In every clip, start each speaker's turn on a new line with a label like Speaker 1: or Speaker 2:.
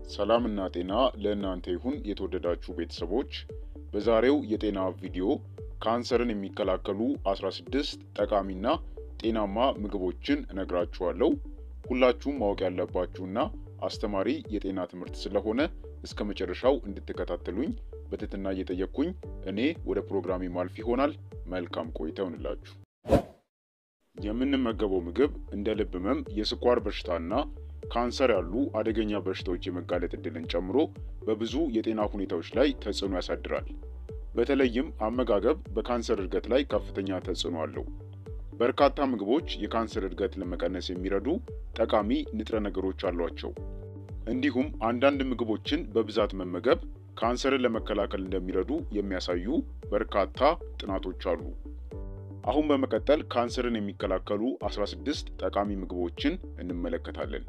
Speaker 1: ሰላምና ጤና ለእናንተ ይሁን የተወደዳችሁ ቤተሰቦች። በዛሬው የጤና ቪዲዮ ካንሰርን የሚከላከሉ 16 ጠቃሚና ጤናማ ምግቦችን እነግራችኋለሁ። ሁላችሁም ማወቅ ያለባችሁና አስተማሪ የጤና ትምህርት ስለሆነ እስከ መጨረሻው እንድትከታተሉኝ በትህትና እየጠየቅኩኝ እኔ ወደ ፕሮግራሜ ማልፍ ይሆናል። መልካም ቆይታ ይሆንላችሁ። የምንመገበው ምግብ እንደ ልብ ህመም፣ የስኳር በሽታና ካንሰር ያሉ አደገኛ በሽታዎች የመጋለጥ እድልን ጨምሮ በብዙ የጤና ሁኔታዎች ላይ ተጽዕኖ ያሳድራል። በተለይም አመጋገብ በካንሰር እድገት ላይ ከፍተኛ ተጽዕኖ አለው። በርካታ ምግቦች የካንሰር እድገት ለመቀነስ የሚረዱ ጠቃሚ ንጥረ ነገሮች አሏቸው። እንዲሁም አንዳንድ ምግቦችን በብዛት መመገብ ካንሰርን ለመከላከል እንደሚረዱ የሚያሳዩ በርካታ ጥናቶች አሉ። አሁን በመቀጠል ካንሰርን የሚከላከሉ 16 ጠቃሚ ምግቦችን እንመለከታለን።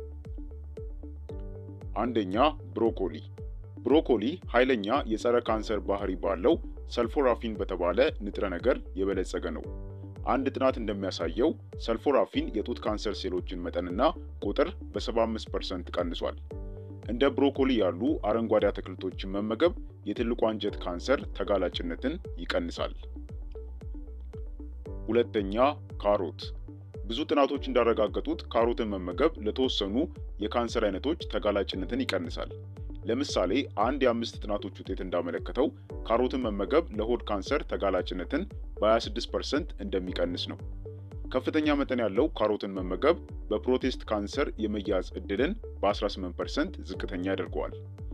Speaker 1: አንደኛ ብሮኮሊ። ብሮኮሊ ኃይለኛ የጸረ ካንሰር ባህሪ ባለው ሰልፎራፊን በተባለ ንጥረ ነገር የበለጸገ ነው። አንድ ጥናት እንደሚያሳየው ሰልፎራፊን የጡት ካንሰር ሴሎችን መጠንና ቁጥር በ75% ቀንሷል። እንደ ብሮኮሊ ያሉ አረንጓዴ አትክልቶችን መመገብ የትልቁ አንጀት ካንሰር ተጋላጭነትን ይቀንሳል። ሁለተኛ ካሮት። ብዙ ጥናቶች እንዳረጋገጡት ካሮትን መመገብ ለተወሰኑ የካንሰር አይነቶች ተጋላጭነትን ይቀንሳል። ለምሳሌ አንድ የአምስት ጥናቶች ውጤት እንዳመለከተው ካሮትን መመገብ ለሆድ ካንሰር ተጋላጭነትን በ26% እንደሚቀንስ ነው። ከፍተኛ መጠን ያለው ካሮትን መመገብ በፕሮቴስት ካንሰር የመያዝ ዕድልን በ18% ዝቅተኛ ያደርገዋል።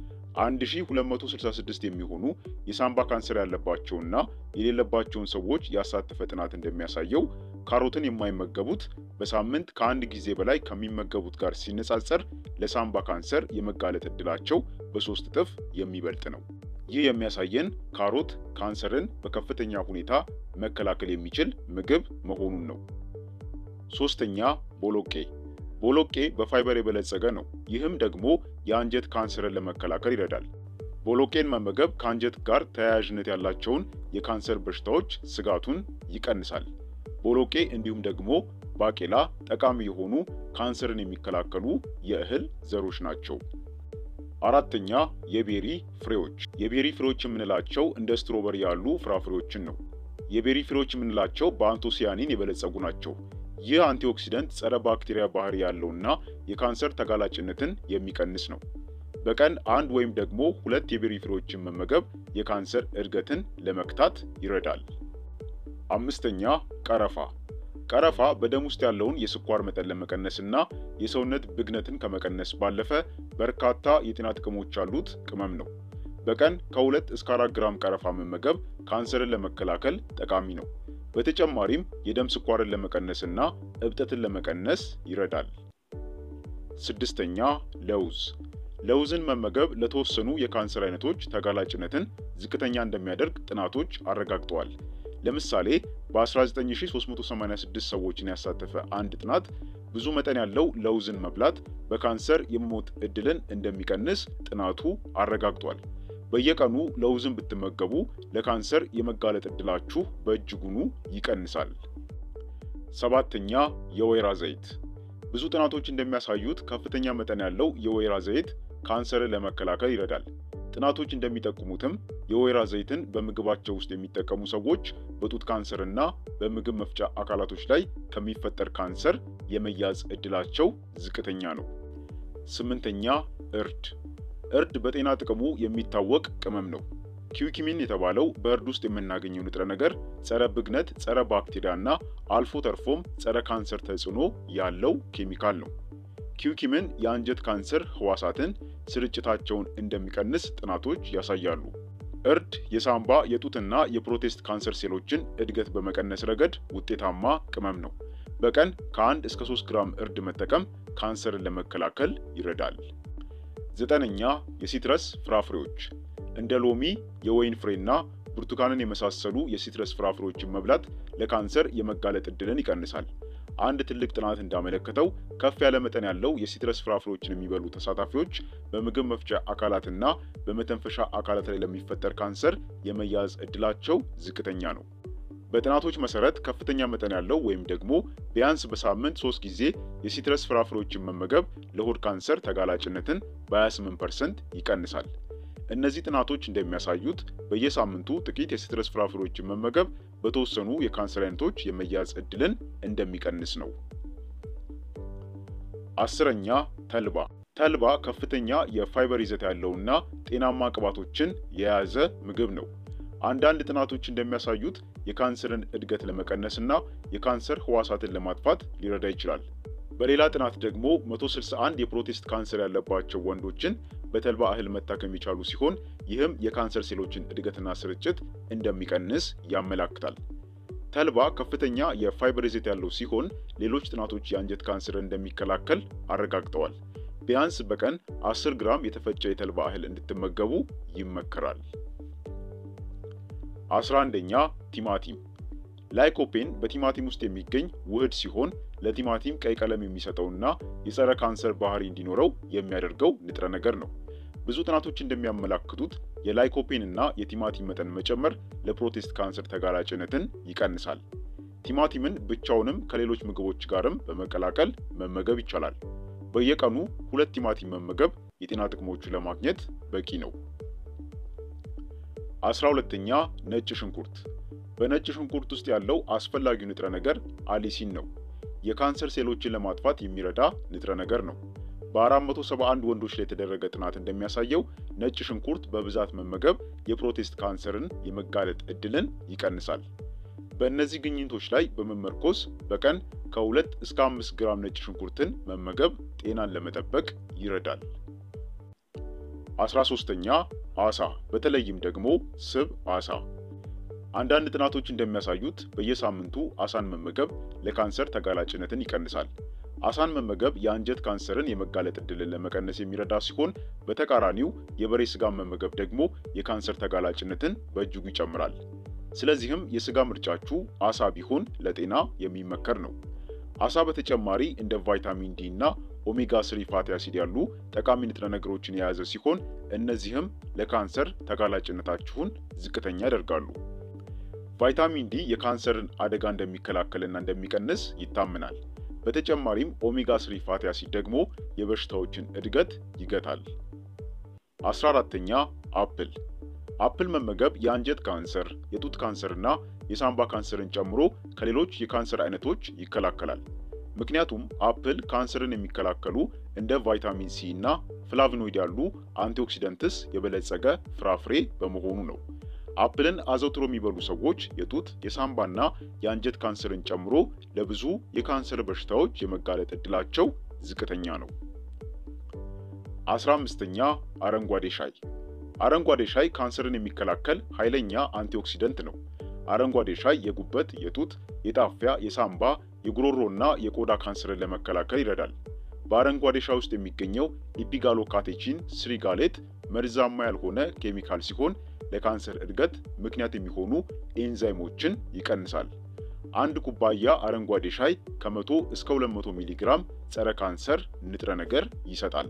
Speaker 1: 1266 የሚሆኑ የሳምባ ካንሰር ያለባቸውና የሌለባቸውን ሰዎች ያሳተፈ ጥናት እንደሚያሳየው ካሮትን የማይመገቡት በሳምንት ከአንድ ጊዜ በላይ ከሚመገቡት ጋር ሲነጻጸር ለሳምባ ካንሰር የመጋለጥ ዕድላቸው በሶስት እጥፍ የሚበልጥ ነው። ይህ የሚያሳየን ካሮት ካንሰርን በከፍተኛ ሁኔታ መከላከል የሚችል ምግብ መሆኑን ነው። ሶስተኛ ቦሎቄ። ቦሎቄ በፋይበር የበለጸገ ነው። ይህም ደግሞ የአንጀት ካንሰርን ለመከላከል ይረዳል። ቦሎቄን መመገብ ከአንጀት ጋር ተያያዥነት ያላቸውን የካንሰር በሽታዎች ስጋቱን ይቀንሳል። ቦሎቄ እንዲሁም ደግሞ ባቄላ ጠቃሚ የሆኑ ካንሰርን የሚከላከሉ የእህል ዘሮች ናቸው። አራተኛ የቤሪ ፍሬዎች። የቤሪ ፍሬዎች የምንላቸው እንደ ስትሮበሪ ያሉ ፍራፍሬዎችን ነው። የቤሪ ፍሬዎች የምንላቸው በአንቶሲያኒን የበለጸጉ ናቸው። ይህ አንቲኦክሲደንት ጸረ ባክቴሪያ ባህሪ ያለውና የካንሰር ተጋላጭነትን የሚቀንስ ነው። በቀን አንድ ወይም ደግሞ ሁለት የቤሪ ፍሬዎችን መመገብ የካንሰር እድገትን ለመክታት ይረዳል። አምስተኛ ቀረፋ። ቀረፋ በደም ውስጥ ያለውን የስኳር መጠን ለመቀነስ እና የሰውነት ብግነትን ከመቀነስ ባለፈ በርካታ የጤና ጥቅሞች ያሉት ቅመም ነው። በቀን ከሁለት እስከ አራት ግራም ቀረፋ መመገብ ካንሰርን ለመከላከል ጠቃሚ ነው። በተጨማሪም የደም ስኳርን ለመቀነስ እና እብጠትን ለመቀነስ ይረዳል። ስድስተኛ ለውዝ። ለውዝን መመገብ ለተወሰኑ የካንሰር አይነቶች ተጋላጭነትን ዝቅተኛ እንደሚያደርግ ጥናቶች አረጋግጠዋል። ለምሳሌ በ19386 ሰዎችን ያሳተፈ አንድ ጥናት ብዙ መጠን ያለው ለውዝን መብላት በካንሰር የመሞት ዕድልን እንደሚቀንስ ጥናቱ አረጋግጧል። በየቀኑ ለውዝን ብትመገቡ ለካንሰር የመጋለጥ ዕድላችሁ በእጅጉኑ ይቀንሳል። ሰባተኛ የወይራ ዘይት። ብዙ ጥናቶች እንደሚያሳዩት ከፍተኛ መጠን ያለው የወይራ ዘይት ካንሰርን ለመከላከል ይረዳል። ጥናቶች እንደሚጠቁሙትም የወይራ ዘይትን በምግባቸው ውስጥ የሚጠቀሙ ሰዎች በጡት ካንሰር እና በምግብ መፍጫ አካላቶች ላይ ከሚፈጠር ካንሰር የመያዝ ዕድላቸው ዝቅተኛ ነው። ስምንተኛ እርድ። እርድ በጤና ጥቅሙ የሚታወቅ ቅመም ነው። ኪውኪሚን የተባለው በእርድ ውስጥ የምናገኘው ንጥረ ነገር ጸረ ብግነት፣ ጸረ ባክቴሪያ እና አልፎ ተርፎም ጸረ ካንሰር ተጽዕኖ ያለው ኬሚካል ነው። ኪውኪምን የአንጀት ካንሰር ህዋሳትን ስርጭታቸውን እንደሚቀንስ ጥናቶች ያሳያሉ። እርድ የሳምባ የጡትና የፕሮቴስት ካንሰር ሴሎችን እድገት በመቀነስ ረገድ ውጤታማ ቅመም ነው። በቀን ከአንድ እስከ 3 ግራም እርድ መጠቀም ካንሰርን ለመከላከል ይረዳል። ዘጠነኛ የሲትረስ ፍራፍሬዎች እንደ ሎሚ፣ የወይን ፍሬና ብርቱካንን የመሳሰሉ የሲትረስ ፍራፍሬዎችን መብላት ለካንሰር የመጋለጥ ዕድልን ይቀንሳል። አንድ ትልቅ ጥናት እንዳመለከተው ከፍ ያለ መጠን ያለው የሲትረስ ፍራፍሬዎችን የሚበሉ ተሳታፊዎች በምግብ መፍጫ አካላትና በመተንፈሻ አካላት ላይ ለሚፈጠር ካንሰር የመያዝ ዕድላቸው ዝቅተኛ ነው። በጥናቶች መሰረት ከፍተኛ መጠን ያለው ወይም ደግሞ ቢያንስ በሳምንት ሶስት ጊዜ የሲትረስ ፍራፍሬዎችን መመገብ ለሆድ ካንሰር ተጋላጭነትን በ28% ይቀንሳል። እነዚህ ጥናቶች እንደሚያሳዩት በየሳምንቱ ጥቂት የሲትረስ ፍራፍሬዎችን መመገብ በተወሰኑ የካንሰር አይነቶች የመያዝ ዕድልን እንደሚቀንስ ነው። አስረኛ ተልባ። ተልባ ከፍተኛ የፋይበር ይዘት ያለውና ጤናማ ቅባቶችን የያዘ ምግብ ነው። አንዳንድ ጥናቶች እንደሚያሳዩት የካንሰርን እድገት ለመቀነስና የካንሰር ህዋሳትን ለማጥፋት ሊረዳ ይችላል። በሌላ ጥናት ደግሞ 161 የፕሮቴስት ካንሰር ያለባቸው ወንዶችን በተልባ እህል መታከም የቻሉ ሲሆን ይህም የካንሰር ሴሎችን እድገትና ስርጭት እንደሚቀንስ ያመላክታል። ተልባ ከፍተኛ የፋይበር ይዘት ያለው ሲሆን ሌሎች ጥናቶች የአንጀት ካንሰርን እንደሚከላከል አረጋግጠዋል። ቢያንስ በቀን 10 ግራም የተፈጨ የተልባ እህል እንድትመገቡ ይመከራል። 11ኛ ቲማቲም። ላይኮፔን በቲማቲም ውስጥ የሚገኝ ውህድ ሲሆን ለቲማቲም ቀይ ቀለም የሚሰጠውና የጸረ ካንሰር ባህሪ እንዲኖረው የሚያደርገው ንጥረ ነገር ነው። ብዙ ጥናቶች እንደሚያመላክቱት የላይኮፔን እና የቲማቲም መጠን መጨመር ለፕሮቴስት ካንሰር ተጋላጭነትን ይቀንሳል። ቲማቲምን ብቻውንም ከሌሎች ምግቦች ጋርም በመቀላቀል መመገብ ይቻላል። በየቀኑ ሁለት ቲማቲም መመገብ የጤና ጥቅሞቹ ለማግኘት በቂ ነው። አስራ ሁለተኛ ነጭ ሽንኩርት። በነጭ ሽንኩርት ውስጥ ያለው አስፈላጊው ንጥረ ነገር አሊሲን ነው። የካንሰር ሴሎችን ለማጥፋት የሚረዳ ንጥረ ነገር ነው። በ471 ወንዶች ላይ የተደረገ ጥናት እንደሚያሳየው ነጭ ሽንኩርት በብዛት መመገብ የፕሮቴስት ካንሰርን የመጋለጥ ዕድልን ይቀንሳል። በእነዚህ ግኝቶች ላይ በመመርኮዝ በቀን ከሁለት እስከ አምስት ግራም ነጭ ሽንኩርትን መመገብ ጤናን ለመጠበቅ ይረዳል። 13ኛ አሳ፣ በተለይም ደግሞ ስብ አሳ። አንዳንድ ጥናቶች እንደሚያሳዩት በየሳምንቱ አሳን መመገብ ለካንሰር ተጋላጭነትን ይቀንሳል። አሳን መመገብ የአንጀት ካንሰርን የመጋለጥ ዕድልን ለመቀነስ የሚረዳ ሲሆን፣ በተቃራኒው የበሬ ስጋን መመገብ ደግሞ የካንሰር ተጋላጭነትን በእጅጉ ይጨምራል። ስለዚህም የስጋ ምርጫችሁ አሳ ቢሆን ለጤና የሚመከር ነው። አሳ በተጨማሪ እንደ ቫይታሚን ዲ እና ኦሜጋ ስሪ ፋቲ አሲድ ያሉ ጠቃሚ ንጥረ ነገሮችን የያዘ ሲሆን እነዚህም ለካንሰር ተጋላጭነታችሁን ዝቅተኛ ያደርጋሉ። ቫይታሚን ዲ የካንሰርን አደጋ እንደሚከላከልና እንደሚቀንስ ይታመናል። በተጨማሪም ኦሜጋ ስሪ ፋቲ አሲድ ደግሞ የበሽታዎችን እድገት ይገታል። 14ተኛ አፕል አፕል መመገብ የአንጀት ካንሰር፣ የጡት ካንሰርና የሳምባ ካንሰርን ጨምሮ ከሌሎች የካንሰር አይነቶች ይከላከላል። ምክንያቱም አፕል ካንሰርን የሚከላከሉ እንደ ቫይታሚን ሲ እና ፍላቭኖይድ ያሉ አንቲኦክሲደንትስ የበለጸገ ፍራፍሬ በመሆኑ ነው። አፕልን አዘውትሮ የሚበሉ ሰዎች የጡት የሳምባና የአንጀት ካንሰርን ጨምሮ ለብዙ የካንሰር በሽታዎች የመጋለጥ ዕድላቸው ዝቅተኛ ነው። 15ኛ አረንጓዴ ሻይ አረንጓዴ ሻይ ካንሰርን የሚከላከል ኃይለኛ አንቲኦክሲደንት ነው። አረንጓዴ ሻይ የጉበት፣ የጡት፣ የጣፊያ፣ የሳምባ፣ የጉሮሮና የቆዳ ካንሰርን ለመከላከል ይረዳል። በአረንጓዴ ሻይ ውስጥ የሚገኘው ኢፒጋሎካቴቺን ስሪጋሌት መርዛማ ያልሆነ ኬሚካል ሲሆን ለካንሰር እድገት ምክንያት የሚሆኑ ኤንዛይሞችን ይቀንሳል። አንድ ኩባያ አረንጓዴ ሻይ ከመቶ እስከ 200 ሚሊ ግራም ጸረ ካንሰር ንጥረ ነገር ይሰጣል።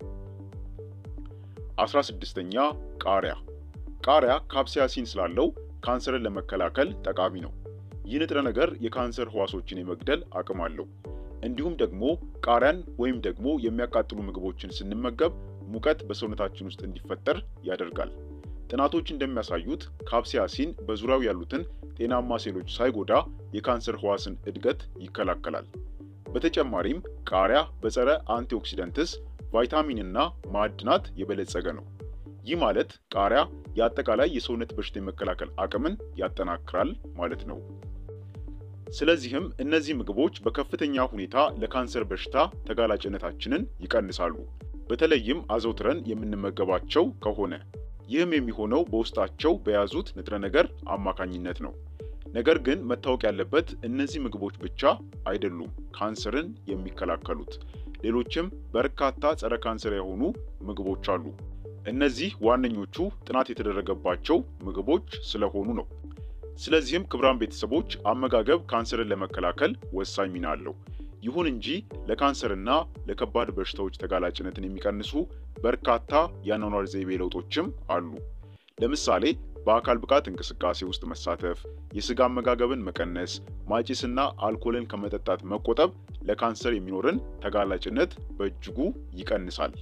Speaker 1: 16ኛ ቃሪያ። ቃሪያ ካፕሳያሲን ስላለው ካንሰርን ለመከላከል ጠቃሚ ነው። ይህ ንጥረ ነገር የካንሰር ህዋሶችን የመግደል አቅም አለው። እንዲሁም ደግሞ ቃሪያን ወይም ደግሞ የሚያቃጥሉ ምግቦችን ስንመገብ ሙቀት በሰውነታችን ውስጥ እንዲፈጠር ያደርጋል። ጥናቶች እንደሚያሳዩት ካፕሳያሲን በዙሪያው ያሉትን ጤናማ ሴሎች ሳይጎዳ የካንሰር ህዋስን እድገት ይከላከላል። በተጨማሪም ቃሪያ በጸረ አንቲኦክሲደንትስ ቫይታሚንና ማዕድናት የበለጸገ ነው። ይህ ማለት ቃሪያ የአጠቃላይ የሰውነት በሽታ የመከላከል አቅምን ያጠናክራል ማለት ነው። ስለዚህም እነዚህ ምግቦች በከፍተኛ ሁኔታ ለካንሰር በሽታ ተጋላጭነታችንን ይቀንሳሉ፣ በተለይም አዘውትረን የምንመገባቸው ከሆነ። ይህም የሚሆነው በውስጣቸው በያዙት ንጥረ ነገር አማካኝነት ነው። ነገር ግን መታወቅ ያለበት እነዚህ ምግቦች ብቻ አይደሉም ካንሰርን የሚከላከሉት። ሌሎችም በርካታ ጸረ ካንሰር የሆኑ ምግቦች አሉ። እነዚህ ዋነኞቹ ጥናት የተደረገባቸው ምግቦች ስለሆኑ ነው። ስለዚህም ክቡራን ቤተሰቦች አመጋገብ ካንሰርን ለመከላከል ወሳኝ ሚና አለው። ይሁን እንጂ ለካንሰርና ለከባድ በሽታዎች ተጋላጭነትን የሚቀንሱ በርካታ የአኗኗር ዘይቤ ለውጦችም አሉ። ለምሳሌ በአካል ብቃት እንቅስቃሴ ውስጥ መሳተፍ፣ የስጋ አመጋገብን መቀነስ፣ ማጭስና አልኮልን ከመጠጣት መቆጠብ ለካንሰር የሚኖርን ተጋላጭነት በእጅጉ ይቀንሳል።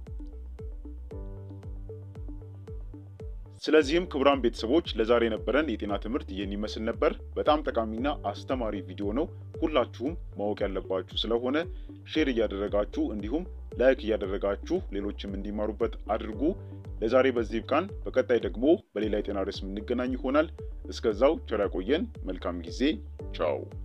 Speaker 1: ስለዚህም ክቡራን ቤተሰቦች ለዛሬ የነበረን የጤና ትምህርት ይህን ይመስል ነበር። በጣም ጠቃሚና አስተማሪ ቪዲዮ ነው። ሁላችሁም ማወቅ ያለባችሁ ስለሆነ ሼር እያደረጋችሁ እንዲሁም ላይክ እያደረጋችሁ ሌሎችም እንዲማሩበት አድርጉ። ለዛሬ በዚህ ይብቃን። በቀጣይ ደግሞ በሌላ የጤና ርዕስ የምንገናኝ ይሆናል። እስከዛው ቸር ያቆየን። መልካም ጊዜ። ቻው